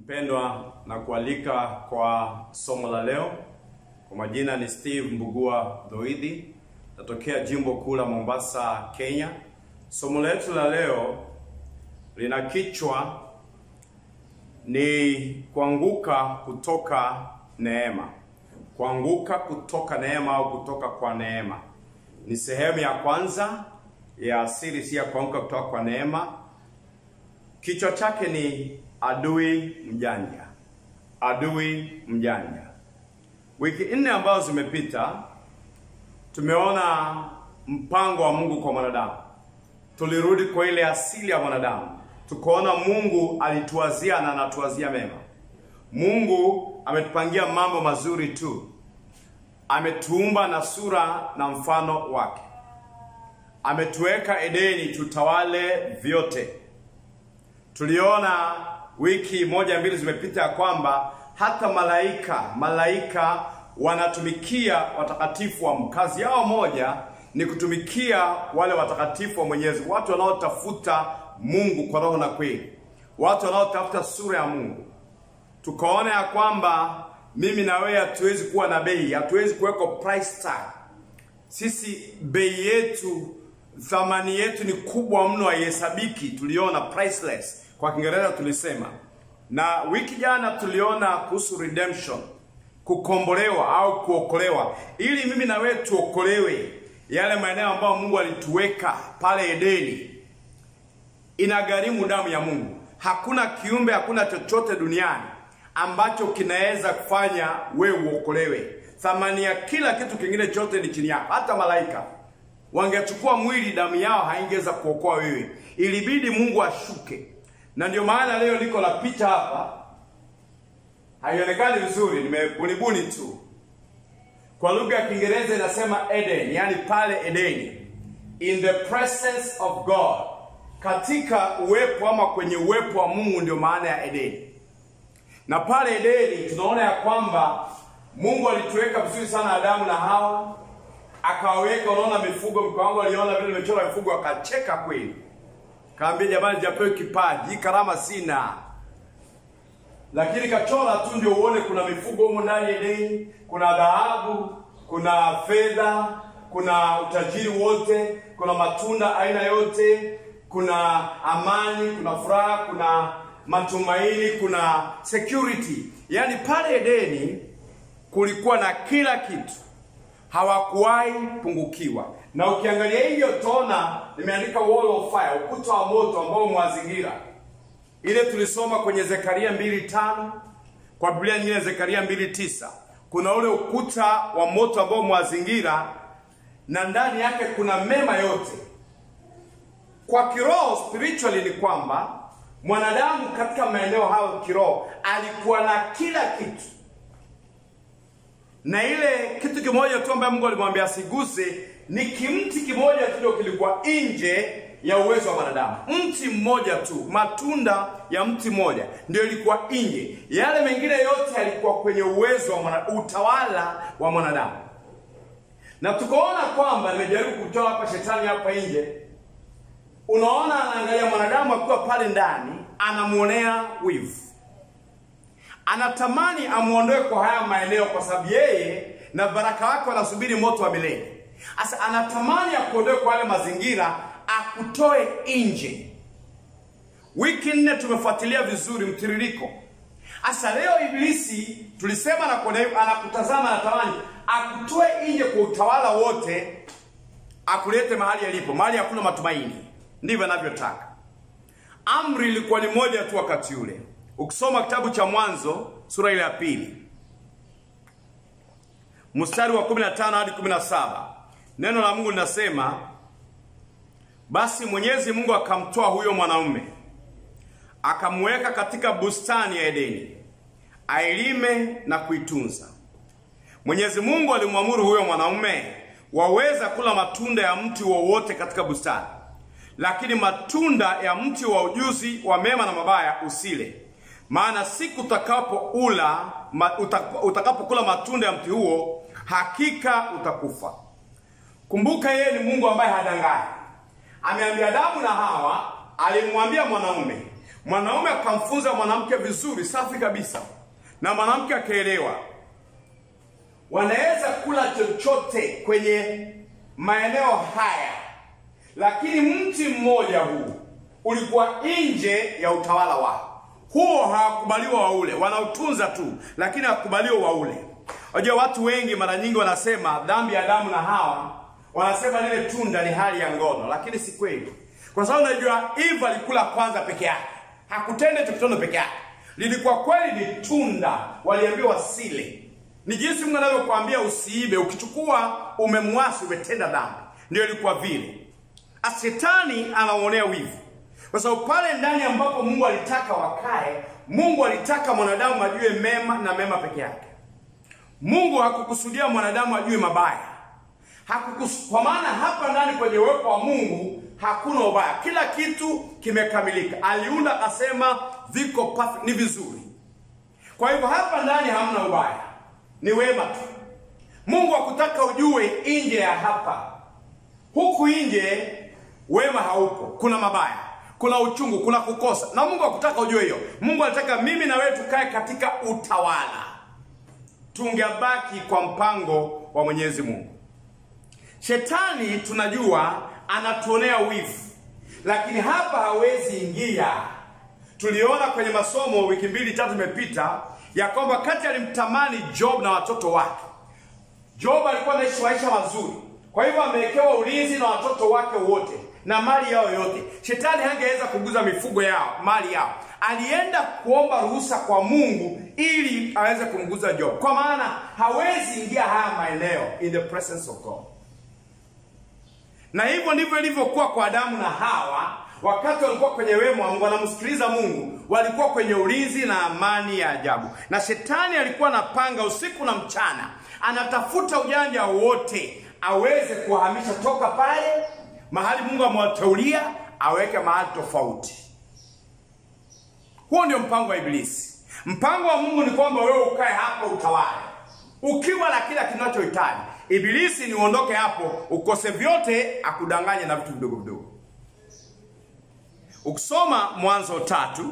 Mpendwa na kualika kwa somo la leo. Kwa majina ni Steve Mbugua Dhoidhi, natokea jimbo kuu la Mombasa, Kenya. Somo letu la leo lina kichwa ni kuanguka kutoka neema. Kuanguka kutoka neema au kutoka kwa neema ni sehemu ya kwanza ya series ya kuanguka kutoka kwa neema. Kichwa chake ni adui mjanja. Adui mjanja. Wiki nne ambazo zimepita, tumeona mpango wa Mungu kwa mwanadamu. Tulirudi kwa ile asili ya mwanadamu, tukaona Mungu alituwazia na anatuwazia mema. Mungu ametupangia mambo mazuri tu, ametuumba na sura na mfano wake, ametuweka Edeni tutawale vyote. Tuliona wiki moja mbili zimepita ya kwamba hata malaika malaika wanatumikia watakatifu wa kazi yao moja ni kutumikia wale watakatifu wa Mwenyezi, watu wanaotafuta Mungu kwa roho na kweli, watu wanaotafuta sura ya Mungu. Tukaona ya kwamba mimi na wewe hatuwezi kuwa na bei, hatuwezi kuweka price tag. Sisi bei yetu, thamani yetu ni kubwa mno, haihesabiki. Tuliona priceless kwa Kiingereza tulisema, na wiki jana tuliona kuhusu redemption, kukombolewa au kuokolewa, ili mimi na wewe tuokolewe yale maeneo ambayo Mungu alituweka pale Edeni. Inagharimu damu ya Mungu. Hakuna kiumbe, hakuna chochote duniani ambacho kinaweza kufanya wewe uokolewe. Thamani ya kila kitu kingine chote ni chini yako. Hata malaika wangechukua mwili, damu yao haingeweza kuokoa wewe. Ilibidi Mungu ashuke na ndio maana leo liko la picha hapa, haionekani vizuri, nimebunibuni tu. Kwa lugha ya Kiingereza inasema Eden, yani pale Edeni, in the presence of God, katika uwepo ama kwenye uwepo wa Mungu, ndio maana ya Edeni. Na pale Edeni tunaona ya kwamba Mungu alituweka vizuri sana Adamu na Hawa, akawaweka. Unaona mifugo, mke wangu aliona vile nimechora mifugo, akacheka kweli Kaambia jamani, japewe kipaji, hii karama sina, lakini kachora tu ndio uone kuna mifugo humo ndani Edeni, kuna dhahabu, kuna fedha, kuna utajiri wote, kuna matunda aina yote, kuna amani, kuna furaha, kuna matumaini, kuna security. Yaani pale Edeni kulikuwa na kila kitu, hawakuwahi pungukiwa na ukiangalia hivyo utaona nimeandika wall of fire, ukuta wa moto ambao umewazingira. Ile tulisoma kwenye Zekaria mbili tano kwa Biblia nyingine Zekaria mbili tisa kuna ule ukuta wa moto ambao umewazingira na ndani yake kuna mema yote. Kwa kiroho, spiritually, ni kwamba mwanadamu katika maeneo hayo kiroho alikuwa na kila kitu na ile kitu kimoja tu ambaye Mungu alimwambia asiguse ni kimti kimoja tu ndio kilikuwa nje ya uwezo wa mwanadamu. Mti mmoja tu, matunda ya mti mmoja ndio ilikuwa nje, yale mengine yote yalikuwa kwenye uwezo wa mwana, utawala wa mwanadamu. Na tukaona kwamba, nimejaribu kutoa hapa shetani hapa nje, unaona, anaangalia mwanadamu akiwa pale ndani, anamuonea wivu, anatamani amuondoe kwa haya maeneo, kwa sababu yeye na baraka wake wanasubiri moto wa milele. Sasa anatamani akuondoe kwa yale mazingira, akutoe nje. Wiki nne tumefuatilia vizuri mtiririko. Sasa leo Ibilisi tulisema na anakutazama, anatamani akutoe nje kwa utawala wote, akulete mahali yalipo, mahali hakuna matumaini. Ndivyo anavyotaka. Amri ilikuwa ni moja tu wakati ule. Ukisoma kitabu cha Mwanzo sura ile ya pili mstari wa 15 hadi 17 Neno la Mungu linasema, basi Mwenyezi Mungu akamtoa huyo mwanaume akamweka katika bustani ya Edeni ailime na kuitunza. Mwenyezi Mungu alimwamuru huyo mwanaume, waweza kula matunda ya mti wowote katika bustani, lakini matunda ya mti wa ujuzi wa mema na mabaya usile, maana siku utakapoula utakapokula matunda ya mti huo hakika utakufa. Kumbuka, yeye ni Mungu ambaye hadanganyi. Ameambia Adamu na Hawa, alimwambia mwanaume mwanaume akamfunza mwanamke vizuri safi kabisa, na mwanamke akaelewa, wanaweza kula chochote kwenye maeneo haya, lakini mti mmoja huu ulikuwa nje ya utawala wao. Huo hawakubaliwa waule, wanautunza tu, lakini hawakubaliwa waule. Unajua watu wengi mara nyingi wanasema dhambi ya Adamu na Hawa, wanasema lile tunda ni hali ya ngono, lakini si kweli, kwa sababu unajua Eva alikula kwanza peke yake, hakutenda hicho kitendo peke yake, lilikuwa kweli ni tunda, waliambiwa wasile. Ni jinsi Mungu anavyokuambia usiibe, ukichukua umemwasi, umetenda dhambi. Ndio ilikuwa vile. Ashetani anaonea wivu, kwa sababu pale ndani ambapo Mungu alitaka wakae, Mungu alitaka mwanadamu ajue mema na mema peke yake. Mungu hakukusudia mwanadamu ajue mabaya. Hakukus... kwa maana hapa ndani kwenye uwepo wa Mungu hakuna ubaya, kila kitu kimekamilika. Aliunda akasema viko perfect, ni vizuri. Kwa hivyo hapa ndani hamna ubaya, ni wema tu. Mungu hakutaka ujue nje ya hapa. Huku nje wema haupo, kuna mabaya, kuna uchungu, kuna kukosa, na Mungu hakutaka ujue hiyo. Mungu alitaka mimi na wewe tukae katika utawala, tungebaki kwa mpango wa Mwenyezi Mungu. Shetani tunajua anatuonea wivu, lakini hapa hawezi ingia. Tuliona kwenye masomo wiki mbili tatu imepita ya kwamba kati alimtamani Job na watoto wake. Job alikuwa anaishi maisha mazuri, kwa hivyo amewekewa ulinzi na watoto wake wote na mali yao yote. Shetani hangeweza kuguza mifugo yao, mali yao. Alienda kuomba ruhusa kwa Mungu ili aweze kumguza Job, kwa maana hawezi ingia haya maeneo in the presence of God. Na hivyo ndivyo ilivyokuwa kwa Adamu na Hawa wakati walikuwa kwenye wema wa Mungu, wanamsikiliza Mungu, walikuwa kwenye ulinzi na amani ya ajabu. Na shetani alikuwa anapanga usiku na mchana, anatafuta ujanja wote aweze kuwahamisha toka pale mahali Mungu amewateulia aweke mahali tofauti. Huo ndio mpango wa Ibilisi. Mpango wa Mungu ni kwamba wewe ukae hapo utawale, ukiwa na kila kinachohitaji. Ibilisi ni uondoke hapo ukose vyote, akudanganye na vitu vidogo vidogo. Ukisoma Mwanzo tatu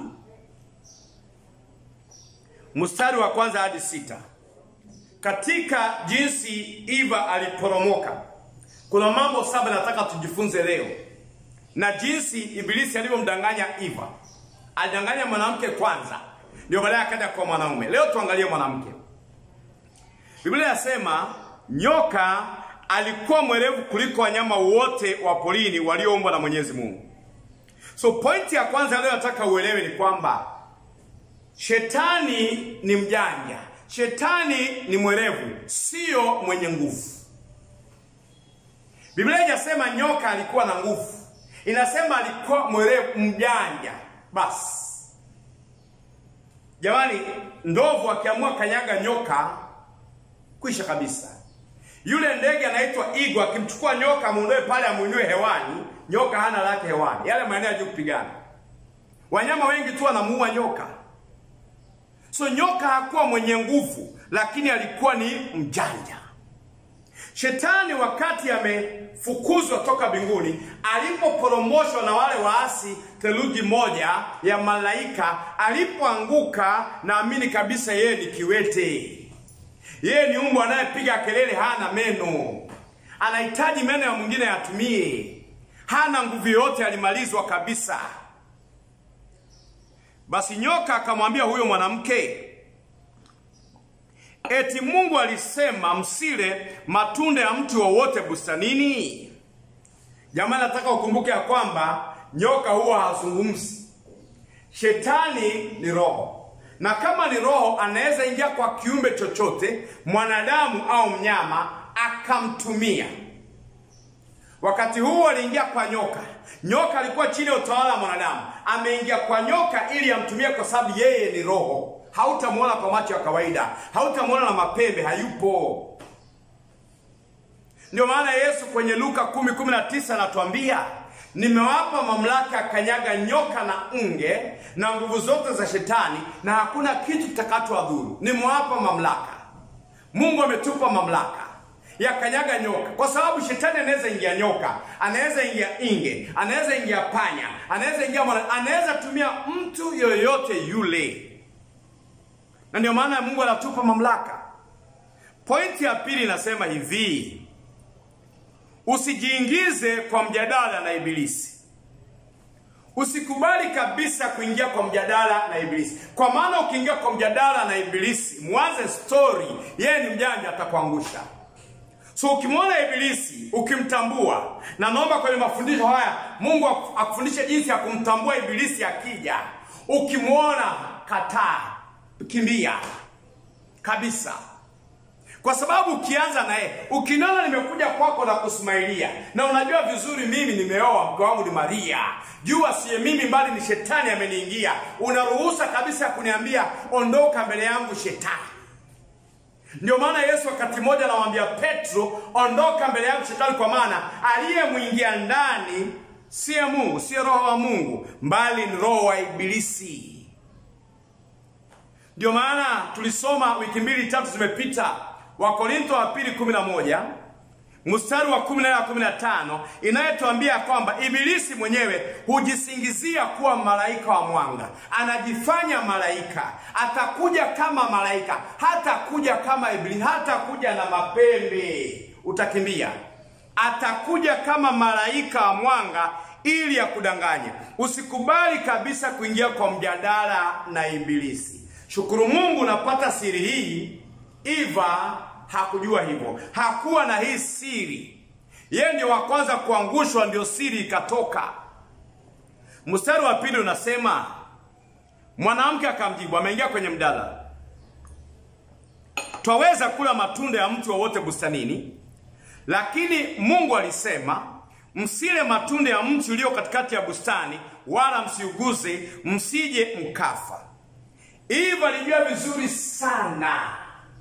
mstari wa kwanza hadi sita katika jinsi Eva aliporomoka, kuna mambo saba nataka tujifunze leo, na jinsi Ibilisi alivyomdanganya Eva. Alidanganya mwanamke kwanza, ndio baadaye akaja kwa mwanaume. Leo tuangalie mwanamke. Biblia inasema nyoka alikuwa mwerevu kuliko wanyama wote wa porini walioumbwa na Mwenyezi Mungu. So pointi ya kwanza leo nataka uelewe ni kwamba shetani ni mjanja, shetani ni mwerevu, sio mwenye nguvu. Biblia haijasema nyoka alikuwa na nguvu, inasema alikuwa mwerevu, mjanja. Basi jamani, ndovu akiamua kanyaga nyoka, kwisha kabisa. Yule ndege anaitwa igo, akimchukua nyoka amuondoe pale, amuinue hewani, nyoka hana lake hewani, yale maeneo ya juu kupigana. Wanyama wengi tu wanamuua nyoka. So nyoka hakuwa mwenye nguvu, lakini alikuwa ni mjanja. Shetani wakati amefukuzwa toka mbinguni, alipoporomoshwa na wale waasi theluthi moja ya malaika, alipoanguka, naamini kabisa yeye ni kiwete. Yeye ni mbwa anayepiga kelele, hana meno, anahitaji meno ya mwingine yatumie, hana nguvu yoyote, alimalizwa kabisa. Basi nyoka akamwambia huyo mwanamke, eti Mungu alisema msile matunda ya mti wowote bustanini? Jamani, nataka ukumbuke ya kwamba nyoka huwa hazungumzi. Shetani ni roho, na kama ni roho, anaweza ingia kwa kiumbe chochote, mwanadamu au mnyama, akamtumia. Wakati huu aliingia kwa nyoka. Nyoka alikuwa chini ya utawala wa mwanadamu, ameingia kwa nyoka ili amtumie, kwa sababu yeye ni roho. Hautamwona kwa macho ya kawaida, hautamwona na mapembe, hayupo. Ndio maana Yesu kwenye Luka 10:19 anatuambia nimewapa mamlaka ya kanyaga nyoka na nge na nguvu zote za shetani, na hakuna kitu kitakachowadhuru. Nimewapa mamlaka. Mungu ametupa mamlaka ya kanyaga nyoka, kwa sababu shetani anaweza ingia nyoka, anaweza ingia inge, anaweza ingia panya, anaweza ingia mwana, anaweza tumia mtu yoyote yule, na ndio maana Mungu anatupa mamlaka. Pointi ya pili inasema hivi, usijiingize kwa mjadala na Ibilisi. Usikubali kabisa kuingia kwa mjadala na Ibilisi, kwa maana ukiingia kwa mjadala na Ibilisi, mwanze story, yeye ni mjanja, atakuangusha. So ukimwona Ibilisi ukimtambua, na naomba kwenye mafundisho haya Mungu akufundishe jinsi ya kumtambua Ibilisi akija. Ukimwona kataa, kimbia kabisa, kwa sababu ukianza naye, ukiniona nimekuja kwako na kusmailia, na unajua vizuri mimi nimeoa, mke wangu ni Maria, jua siye mimi bali ni shetani ameniingia, unaruhusa kabisa ya kuniambia ondoka mbele yangu shetani. Ndio maana Yesu wakati mmoja anamwambia Petro, ondoka mbele yangu shetani, kwa maana aliyemwingia ndani siye Mungu, siye roho wa Mungu, mbali ni roho wa Ibilisi. Ndio maana tulisoma wiki mbili tatu zimepita, Wakorintho wa pili kumi na moja mstari wa kumi na nne na kumi na tano inayotuambia kwamba Ibilisi mwenyewe hujisingizia kuwa malaika wa mwanga, anajifanya malaika, atakuja kama malaika, hatakuja kama Ibilisi, hatakuja na mapembe, utakimbia. Atakuja kama malaika wa mwanga ili akudanganye. Usikubali kabisa kuingia kwa mjadala na Ibilisi. Shukuru Mungu unapata siri hii. Eva hakujua hivyo, hakuwa na hii siri. Yeye ndio wa kwanza kuangushwa, ndio siri ikatoka. Mstari wa pili unasema, mwanamke akamjibu, ameingia kwenye mdala, twaweza kula matunda ya mti wowote bustanini, lakini Mungu alisema msile matunda ya mti ulio katikati ya bustani, wala msiuguze, msije mkafa. Eva alijua vizuri sana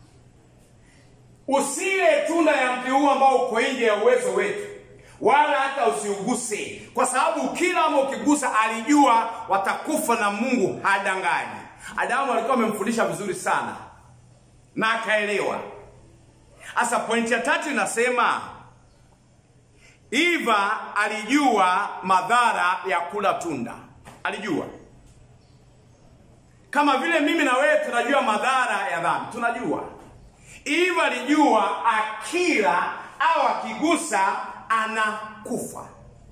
Usile tunda ya mti huu ambao uko nje ya uwezo wetu, wala hata usiuguse, kwa sababu ukila ama ukigusa, alijua watakufa na Mungu hadanganyi. Adamu alikuwa amemfundisha vizuri sana na akaelewa. Sasa pointi ya tatu inasema Eva alijua madhara ya kula tunda, alijua kama vile mimi na wewe tunajua madhara ya dhambi, tunajua Eva alijua akila au akigusa anakufa.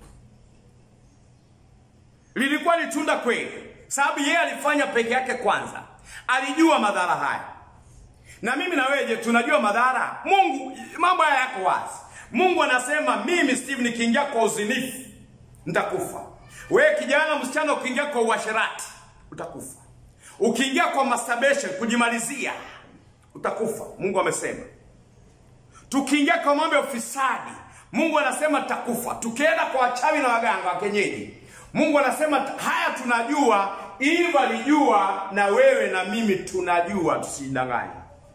Lilikuwa ni tunda kweli, sababu yeye alifanya peke yake kwanza, alijua madhara haya. Na mimi na wewe je, tunajua madhara? Mungu, mambo haya yako wazi. Mungu anasema mimi Steve nikiingia kwa uzinifu nitakufa. Wewe kijana, msichana, ukiingia kwa uasherati utakufa. Ukiingia kwa masturbation, kujimalizia utakufa. Mungu amesema. Tukiingia kwa mambo ya ufisadi, Mungu anasema tutakufa. Tukienda kwa wachawi na waganga wa kienyeji, Mungu anasema haya tunajua. Eva alijua na wewe na mimi tunajua, tusidanganye.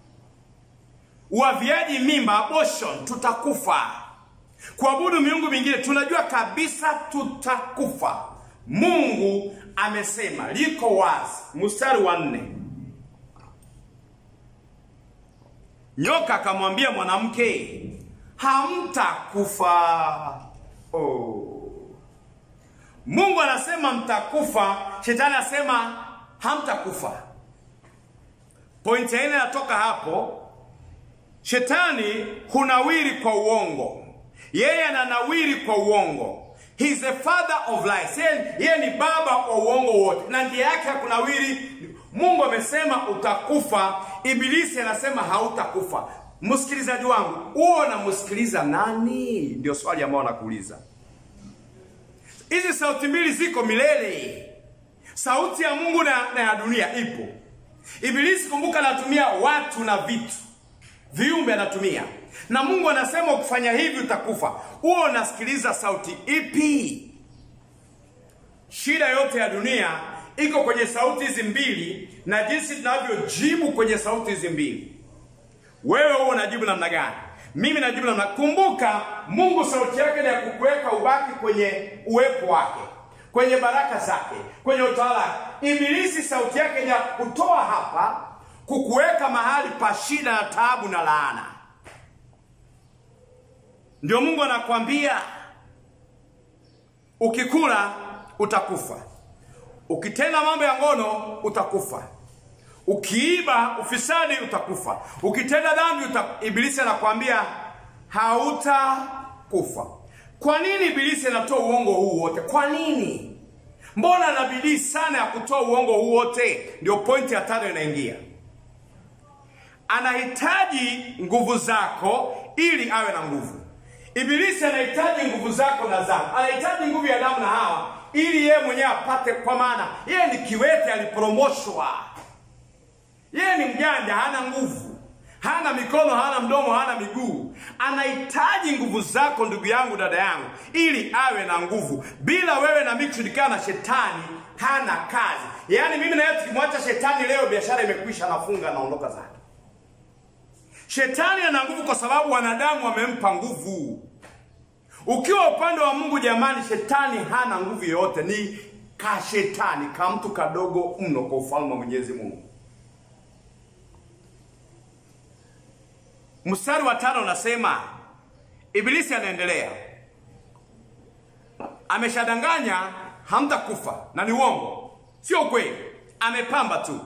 Uaviaji mimba, abortion, tutakufa. Kuabudu miungu mingine, tunajua kabisa tutakufa. Mungu amesema, liko wazi. Mstari wa nne Nyoka akamwambia mwanamke, hamtakufa. Oh. Mungu anasema mtakufa, shetani anasema hamtakufa. Pointi ya nne inatoka hapo. Shetani hunawiri kwa uongo, yeye ananawiri kwa uongo. He is the father of lies. Yeye ni baba wa uongo wote, na njia yake ya kunawiri Mungu amesema utakufa, Ibilisi anasema hautakufa. Msikilizaji wangu, huo unamsikiliza nani? Ndio swali ambalo nakuuliza. Hizi sauti mbili ziko milele, sauti ya Mungu na, na ya dunia ipo. Ibilisi kumbuka, anatumia watu na vitu, viumbe anatumia, na Mungu anasema ukifanya hivi utakufa. Huo unasikiliza sauti ipi? Shida yote ya dunia iko kwenye sauti hizi mbili na jinsi tunavyojibu kwenye sauti hizi mbili. Wewe huo unajibu namna gani? Mimi najibu namna. Kumbuka, Mungu sauti yake ni ya kukuweka ubaki kwenye uwepo wake, kwenye baraka zake, kwenye utawala wake. Ibilisi sauti yake ni ya kutoa hapa, kukuweka mahali pa shida na taabu na laana. ndio Mungu anakwambia ukikula utakufa, ukitenda mambo ya ngono utakufa, ukiiba ufisadi utakufa, ukitenda dhambi uta... Ibilisi anakwambia hautakufa. Kwa nini Ibilisi anatoa uongo huu wote? Kwa nini? Mbona ana bidii sana ya kutoa uongo huu wote? Ndio pointi ya tano inaingia. Anahitaji nguvu zako ili awe na nguvu. Ibilisi anahitaji nguvu zako na zangu, anahitaji nguvu ya Adamu na Hawa ili yeye mwenyewe apate, kwa maana yeye ni kiwete, alipromoshwa. Yeye ni mjanja, hana nguvu, hana mikono, hana mdomo, hana miguu. Anahitaji nguvu zako, ndugu yangu, dada yangu, ili awe na nguvu. Bila wewe na mimi kushirikiana na shetani, hana kazi. Yaani mimi na yeye tukimwacha shetani leo, biashara imekwisha, nafunga, naondoka zake. Shetani ana nguvu kwa sababu wanadamu wamempa nguvu. Ukiwa upande wa Mungu, jamani, shetani hana nguvu yoyote, ni kashetani ka mtu kadogo mno kwa ufalme wa Mwenyezi Mungu. Mstari wa tano unasema Ibilisi anaendelea, ameshadanganya hamtakufa, na ni uongo, sio kweli, amepamba tu.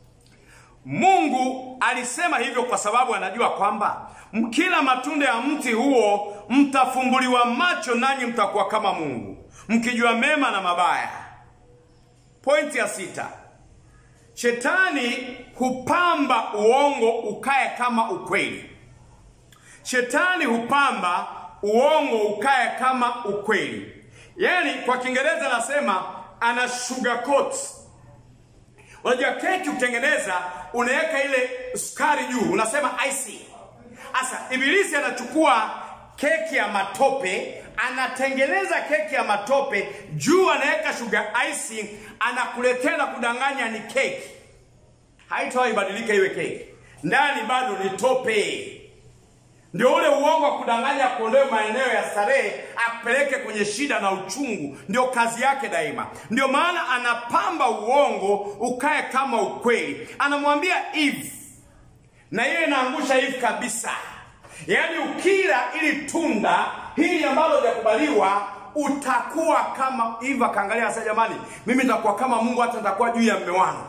Mungu alisema hivyo kwa sababu anajua kwamba mkila matunda ya mti huo mtafumbuliwa macho, nanyi mtakuwa kama Mungu, mkijua mema na mabaya. Pointi ya sita, shetani hupamba uongo ukae kama ukweli. Shetani hupamba uongo ukae kama ukweli, yaani kwa Kiingereza anasema ana sugarcoat Unajua keki utengeneza, unaweka ile sukari juu, unasema icing. Sasa ibilisi anachukua keki ya matope, anatengeneza keki ya matope, juu anaweka sugar icing, anakuletea na kudanganya ni keki. Haitawahi ibadilika iwe keki, ndani bado ni tope. Ndio ule uongo wa kudanganya, kuondoe maeneo ya starehe, apeleke kwenye shida na uchungu. Ndio kazi yake daima. Ndio maana anapamba uongo ukae kama ukweli. Anamwambia Eve, na yeye inaangusha Eve kabisa. Yaani ukila ili tunda hili ambalo hujakubaliwa utakuwa kama Eve. Akaangalia sasa, jamani, mimi nitakuwa kama Mungu, hata nitakuwa juu ya mme wangu.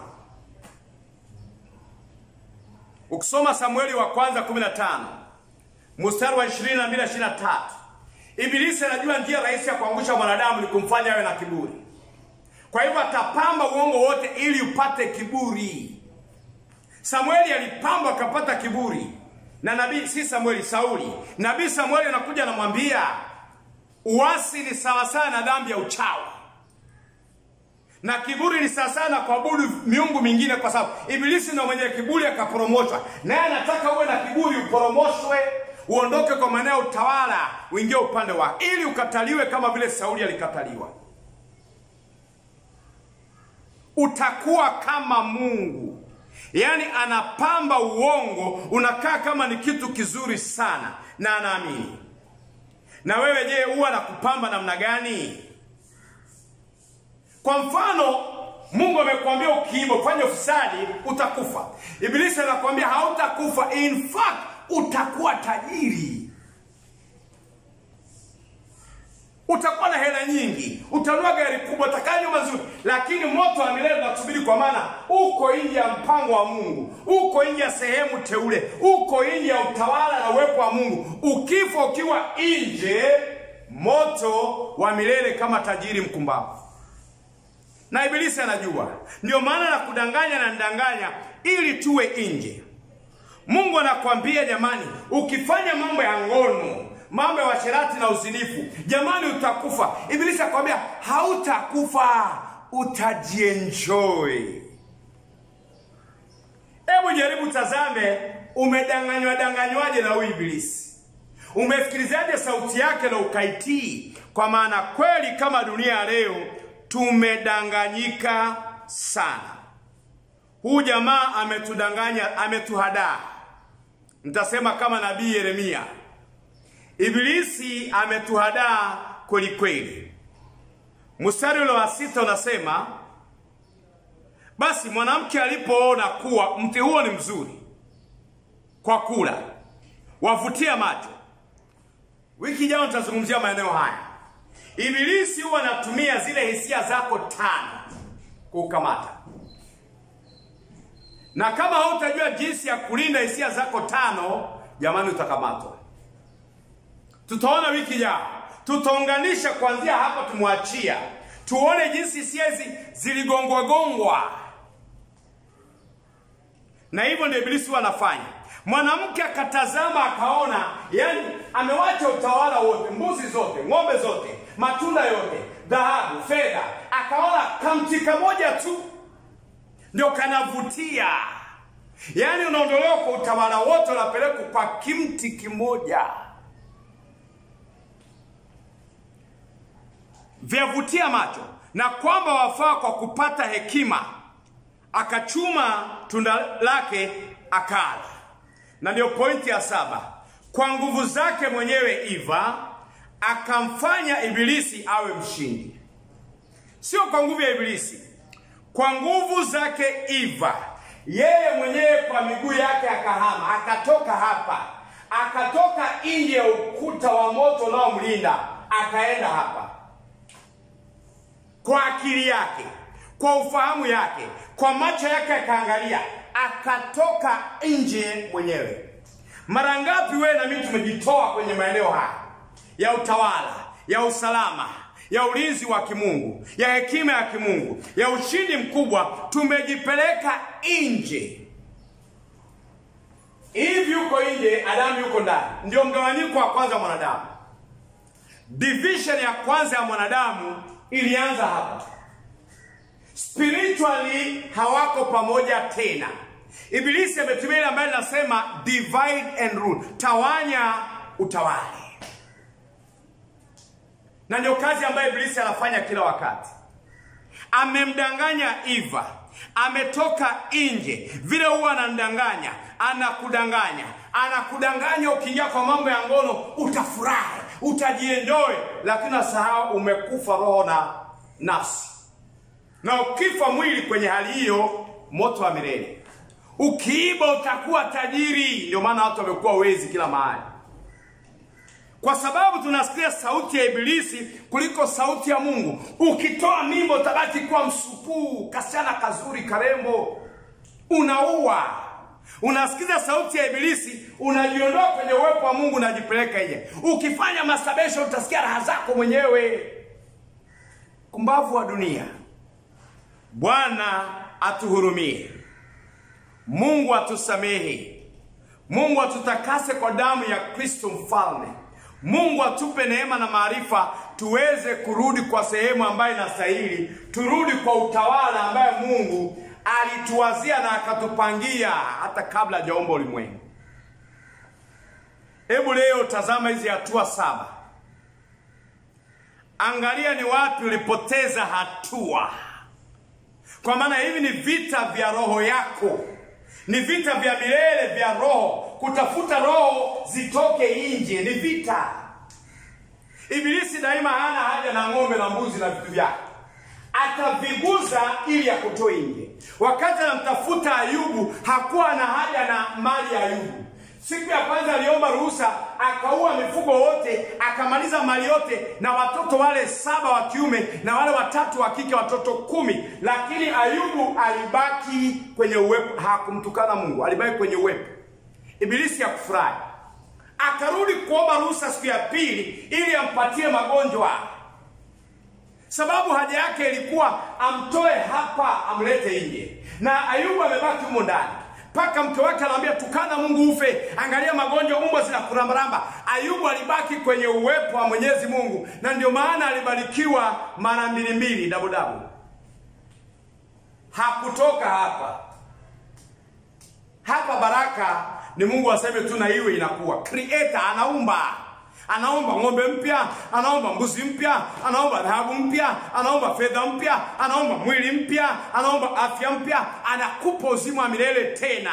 Ukisoma Samueli wa kwanza 15 mstari wa 22 na 23, Ibilisi anajua njia rahisi ya kuangusha mwanadamu ni kumfanya awe na kiburi. Kwa hivyo atapamba uongo wote ili upate kiburi. Samueli alipamba akapata kiburi na nabii, si Samueli, Sauli. Nabii Samueli anakuja anamwambia, uasi ni sawasawa na dhambi ya uchawi na kiburi ni sawasawa na kuabudu miungu mingine, kwa sababu Ibilisi ndio mwenye kiburi akapromoshwa, naye anataka uwe na kiburi, uporomoshwe, uondoke kwa maeneo ya utawala, uingie upande wa ili ukataliwe kama vile Sauli alikataliwa. Utakuwa kama Mungu, yaani anapamba uongo, unakaa kama ni kitu kizuri sana na anaamini. Na wewe je, huwa nakupamba namna gani? Kwa mfano, Mungu amekwambia ukiiba, ufanye ufisadi, utakufa. Ibilisi anakwambia hautakufa, in fact utakuwa tajiri, utakuwa na hela nyingi, utanua gari kubwa, utakaa nyumba nzuri, lakini moto wa milele unakusubiri, kwa maana uko nje ya mpango wa Mungu, uko nje ya sehemu teule, uko nje ya utawala na uwepo wa Mungu. Ukifa ukiwa nje, moto wa milele kama tajiri mkumbavu na Ibilisi anajua, ndio maana nakudanganya na ndanganya ili tuwe nje. Mungu anakwambia jamani, ukifanya mambo ya ngono, mambo ya washerati na uzinifu, jamani, utakufa. Ibilisi akwambia hautakufa, utajienjoy. Hebu jaribu tazame, umedanganywa danganywaje na huyu Ibilisi? Umefikirizaje sauti yake na ukaitii? Kwa maana kweli kama dunia ya leo tumedanganyika sana. Huu jamaa ametudanganya, ametuhadaa. Nitasema kama nabii Yeremia, Ibilisi ametuhadaa kweli kweli. Mstari ule wa sita unasema, basi mwanamke alipoona kuwa mti huo ni mzuri kwa kula, wavutia macho, Wiki ijayo nitazungumzia maeneo haya. Ibilisi huwa anatumia zile hisia zako tano kukamata, na kama hautajua jinsi ya kulinda hisia zako tano, jamani, utakamatwa. Tutaona wiki ijayo, tutaunganisha kuanzia hapa, tumwachia tuone jinsi hisia hizi ziligongwa gongwa, na hivyo ndio ibilisi huwa anafanya. Mwanamke akatazama akaona, yani amewacha utawala wote, mbuzi zote, ng'ombe zote, matunda yote, dhahabu, fedha, akaona kamti kamoja tu ndio kanavutia. Yaani unaondolewa kwa utawala wote, unapelekwa kwa kimti kimoja, vyavutia macho, na kwamba wafaa kwa kupata hekima. Akachuma tunda lake akala na ndio pointi ya saba. Kwa nguvu zake mwenyewe Eva akamfanya Ibilisi awe mshindi. Sio kwa nguvu ya Ibilisi, kwa nguvu zake Eva, yeye mwenyewe kwa miguu yake akahama, akatoka hapa, akatoka nje ya ukuta wa moto unaomlinda, akaenda hapa, kwa akili yake, kwa ufahamu yake, kwa macho yake akaangalia akatoka nje mwenyewe. Mara ngapi wewe na mimi tumejitoa kwenye maeneo haya ya utawala, ya usalama, ya ulinzi wa kimungu, ya hekima ya kimungu, ya ushindi mkubwa, tumejipeleka nje. Hivi yuko nje, Adamu yuko ndani. Ndio mgawanyiko wa kwanza wa mwanadamu. Division ya kwanza ya mwanadamu ilianza hapa. Spiritually hawako pamoja tena. Ibilisi ametumia ile ambayo linasema divide and rule, tawanya utawale, na ndio kazi ambayo Ibilisi anafanya kila wakati. Amemdanganya Eva, ametoka nje. Vile huwa anamdanganya, anakudanganya, anakudanganya. Ukiingia kwa mambo ya ngono utafurahi, utajienjoy, lakini nasahau umekufa roho na nafsi, na ukifa mwili kwenye hali hiyo, moto wa milele. Ukiiba utakuwa tajiri. Ndio maana watu wamekuwa wezi kila mahali, kwa sababu tunasikia sauti ya Ibilisi kuliko sauti ya Mungu. Ukitoa mimba utabaki kuwa msupuu, kasichana kazuri karembo, unaua. Unasikiza sauti ya Ibilisi, unajiondoa kwenye uwepo wa Mungu, unajipeleka nje. Ukifanya masturbation utasikia raha zako mwenyewe. Kumbavu wa dunia. Bwana atuhurumie. Mungu atusamehe. Mungu atutakase kwa damu ya Kristo mfalme. Mungu atupe neema na maarifa tuweze kurudi kwa sehemu ambayo inastahili, turudi kwa utawala ambaye Mungu alituwazia na akatupangia hata kabla hajaumba ulimwengu. Hebu leo tazama hizi hatua saba, angalia ni wapi ulipoteza hatua, kwa maana hivi ni vita vya roho yako ni vita vya milele vya roho, kutafuta roho zitoke nje, ni vita. Ibilisi daima hana haja na ng'ombe na mbuzi na vitu vyake, ataviguza ili akutoe nje. Wakati anamtafuta Ayubu hakuwa na haja na mali ya Ayubu. Siku ya kwanza aliomba ruhusa, akaua mifugo wote, akamaliza mali yote na watoto wale saba wa kiume na wale watatu wa kike, watoto kumi. Lakini Ayubu alibaki kwenye uwepo, hakumtukana Mungu, alibaki kwenye uwepo. Ibilisi hakufurahi, akarudi kuomba ruhusa siku ya pili ili ampatie magonjwa, sababu haja yake ilikuwa amtoe hapa amlete nje, na Ayubu amebaki humo ndani mpaka mke wake anamwambia tukana Mungu ufe, angalia magonjwa, mbwa zinakurambaramba. Ayubu alibaki kwenye uwepo wa Mwenyezi Mungu, na ndio maana alibarikiwa mara mbili mbili, dabu dabu. Hakutoka hapa hapa. Baraka ni Mungu aseme tu na iwe inakuwa. Creator anaumba anaomba ng'ombe mpya, anaomba mbuzi mpya, anaomba dhahabu mpya, anaomba fedha mpya, anaomba mwili mpya, anaomba afya mpya, anakupa uzima wa milele tena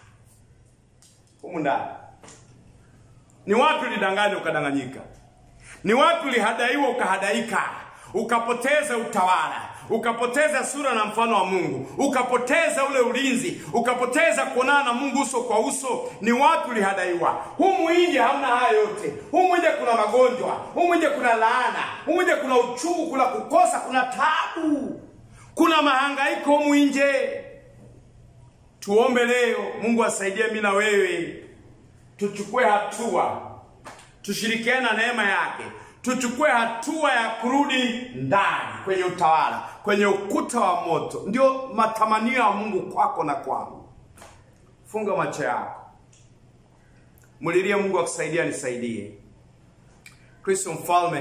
humu ndani. Ni wapi ulidanganywa ukadanganyika? Ni wapi ulihadaiwa ukahadaika, ukapoteza utawala, ukapoteza sura na mfano wa Mungu, ukapoteza ule ulinzi, ukapoteza kuonana na Mungu uso kwa uso, ni wapi ulihadaiwa? Humu nje hamna haya yote. Humu nje kuna magonjwa, humu nje kuna laana, humu nje kuna uchungu, kuna kukosa, kuna tabu, kuna mahangaiko humu nje. Tuombe leo Mungu asaidie mimi na wewe tuchukue hatua, tushirikiane na neema yake, tuchukue hatua ya kurudi ndani kwenye utawala, kwenye ukuta wa moto. Ndio matamanio ya Mungu kwako na kwangu. Funga macho yako, mulilie Mungu akusaidia, nisaidie. Kristo Mfalme,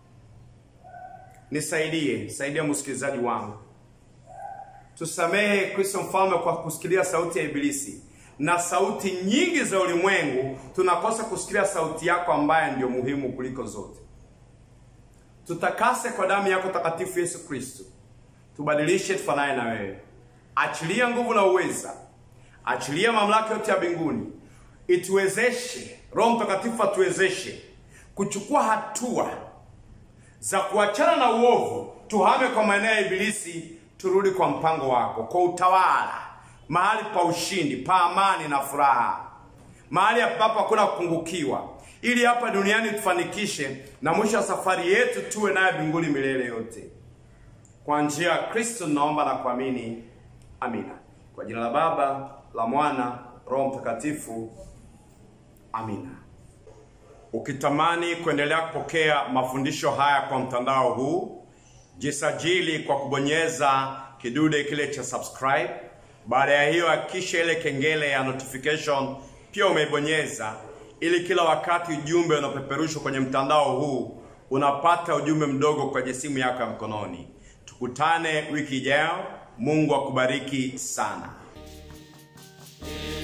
nisaidie, saidia msikilizaji wangu Tusamehe Kristo Mfalme kwa kusikilia sauti ya Ibilisi na sauti nyingi za ulimwengu. Tunakosa kusikilia sauti yako ambaye ndio muhimu kuliko zote. Tutakase kwa damu yako takatifu Yesu Kristo, tubadilishe tufanane na wewe. Achilia nguvu na uweza, achilia mamlaka yote ya mbinguni, ituwezeshe. Roho Mtakatifu atuwezeshe kuchukua hatua za kuachana na uovu, tuhame kwa maeneo ya Ibilisi turudi kwa mpango wako, kwa utawala, mahali pa ushindi, pa amani na furaha, mahali ambapo hakuna kupungukiwa, ili hapa duniani tufanikishe na mwisho wa safari yetu tuwe naye mbinguni milele yote. Kwa njia ya Kristo naomba na kuamini, amina. Kwa jina la Baba, la Mwana, Roho Mtakatifu, amina. Ukitamani kuendelea kupokea mafundisho haya kwa mtandao huu jisajili kwa kubonyeza kidude kile cha subscribe. Baada ya hiyo, hakikisha ile kengele ya notification pia umeibonyeza, ili kila wakati ujumbe unapeperushwa kwenye mtandao huu unapata ujumbe mdogo kwenye simu yako ya mkononi. Tukutane wiki ijayo. Mungu akubariki sana.